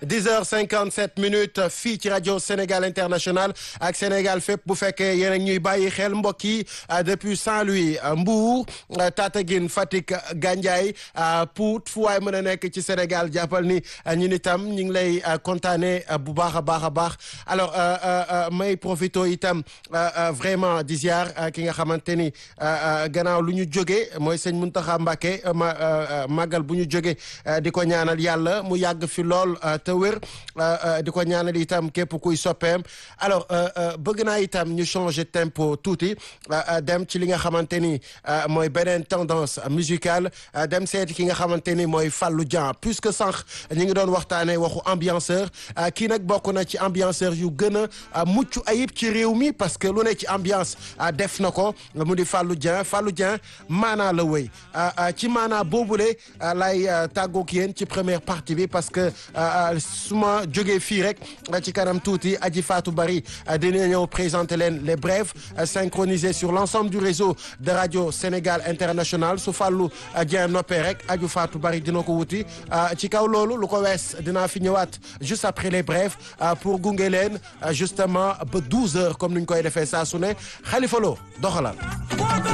10 heures 57 minutes fii ci rajo Sénégal International ak Sénégal fépp bu fekkee yéen a ñuy bàyyi xel mbokk yi depuis Saint-Louis Mbour Tataguine Fatick Gandiaye Pout fu waay mën a nekk ci Sénégal jàppal ni ñun itam ñu ngi lay kontaane bu baax a baax a baax alors may profito itam vraiment di ziar ki nga xamante ni gannaaw lu ñu jógee mooy sëñ Mountakha Mbacké ma màggal bu ñu jógee di ko ñaanal yàlla mu yàgg fi lool te wér di ko ñaanal itam képp kuy soppeem alors bëgg naa itam ñu changer tempo tuuti dem ci li nga xamante ni mooy beneen tendance musicale dem seeti ki nga xamante ni mooy Fallou Dieng puisque sànq ñu ngi doon waxtaanee waxu ambianceur kii nag bokk na ci ambianceur yu gën a mucc ayib ci réew mi parce que lu ne ci ambiance def na ko mu di Fallou Dieng Fallou Dieng maanaa la wëy ci maanaa boobule lay tàggoog yéen ci première partie bi parce que su ma jógee fii rek ci kanam tuuti aji Fatou Bari dina ñëw présenter leen les brèves synchronisées sur l'ensemble du réseau de radio Sénégal International su Fallou Dieng noppee rek aju Fatou Bari dina ko wuti ci kaw loolu lu ko wees dinaa fi ñëwaat juste après les brèves pour gunge leen justement ba 12 heures comme ni ñu koy defee saa su ne Khalifa Lo doxalal